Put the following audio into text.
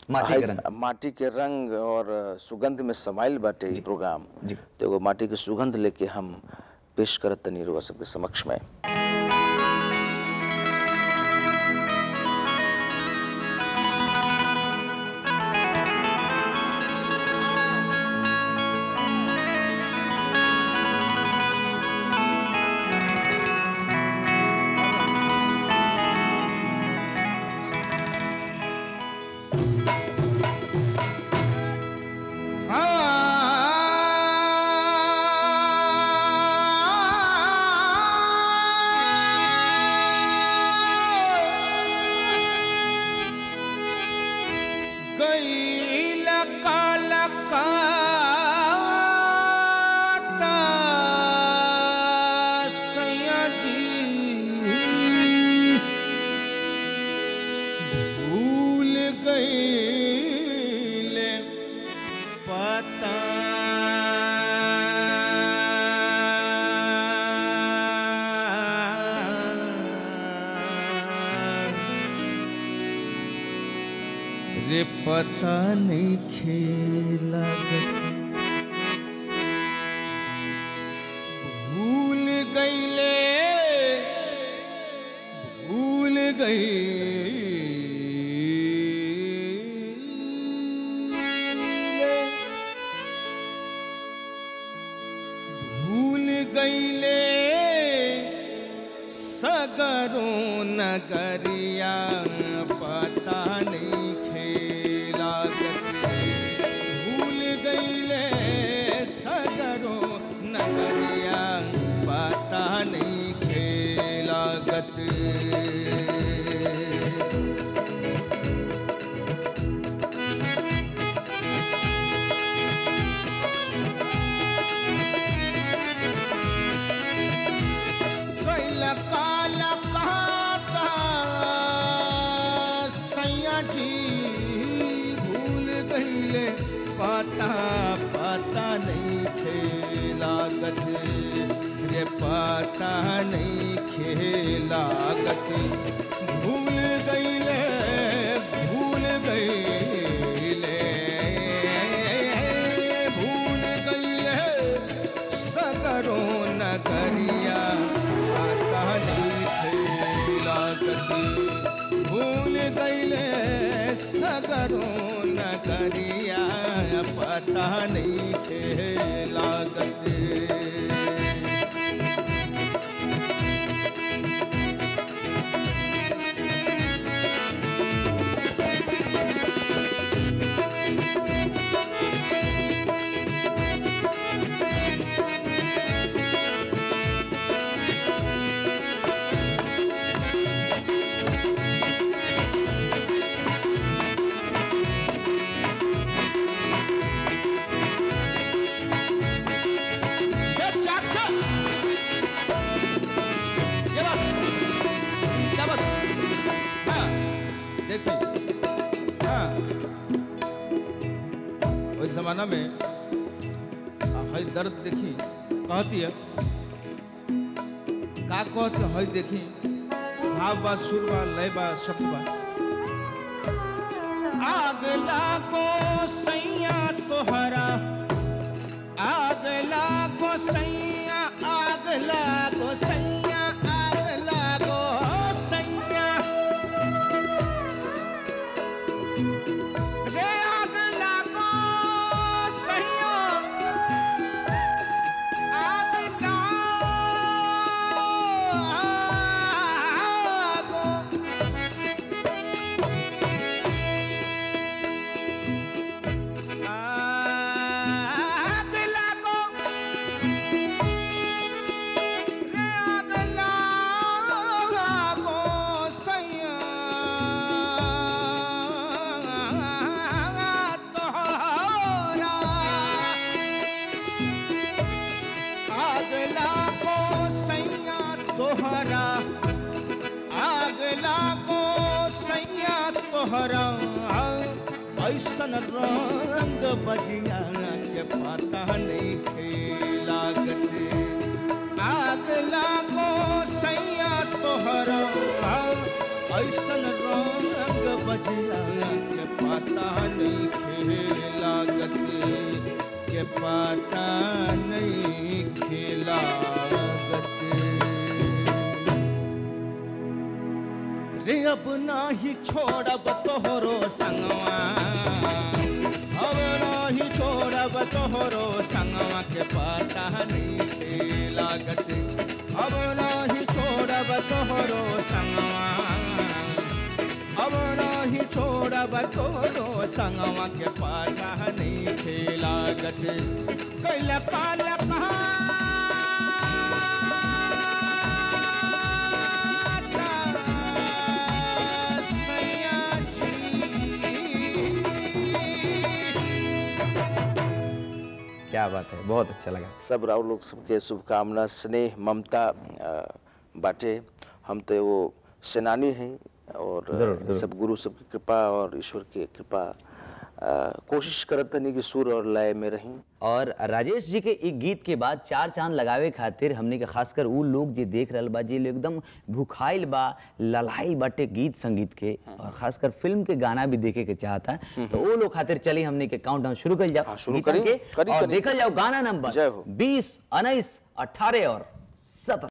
माटी के हाई- रंग। माटी के रंग और सुगंध में समाइल बाटे ई प्रोग्राम जी। तो एगो माटी के सुगंध लेके हम पेश करत तनी रुआ सबके समक्ष में गईल कलकत्ता सयाजी भूल गईल पता रे पता नहीं खेला भूल गईले भूल गई भूल गईले सगरो नगरिया पता नहीं खेला भूल गईले सगरो नगरिया पता नहीं खेला कैला काला कहता सैया जी भूल गईले पता पता नहीं खेलागत रे पता नहीं खेलागत भूल गईले भूल गईले भूल गईले सगरो नगरिया आता नहीं खेला गति भूल गईले सगरो नगरिया पता नहीं खेला गति ये चाका ये बात क्या बात हाँ देखिए हाँ वही जमाना में हई दर्द देखी कहती है का कहते हई देखी भाव बा सुर बा लय बा शब्द बा आग लागो सैया तोहरा आग लागो सैया आग लागो सैया आग लागो सैया रे आग लागो सैया आग लागो आग लागो रे आग लागो सैया तोहरा आग लागो सैया तोहरा आग लागो सैया तोहरा ऐसन रंग बजिया के पता नहीं खेलागत आग लागो सैया तोहरा ऐसन रंग बजिया के पता पता नहीं खेलागत के पता नहीं खेलागत रे अब नाही छोड़ब तोहरो संगवा अब नाही छोड़ब तोहरो संगवा के पता नहीं खेलागत अब नाही छोड़ब तोहरो संगवा अब नाही छोड़ब तोहरो संगवा के पता नहीं खेलागत कैल काल क्या बात है बहुत अच्छा लगा सब राव लोग सबके शुभकामना स्नेह ममता अ, बाटे हम तो वो सेनानी हैं और जरूर, जरूर। सब गुरु सबकी कृपा और ईश्वर की कृपा अ, कोशिश करत तनी कि सुर और लय में रहीं और राजेश जी के एक गीत के बाद चार चांद लगावे खातिर हमने के खासकर उ लोग जे देख रहल बा जे लोग एकदम भूखाइल बा ललाइल बाटे गीत संगीत के और खासकर फिल्म के गाना भी देखे के चाहता तो वो लोग खातिर चली हमने के काउंटडाउन शुरू कर जाओ हाँ, शुरू गीतन करी, के करी, और करी। देखल जाओ गाना नंबर जय हो। बीस उन्नीस अठारह और सत्रह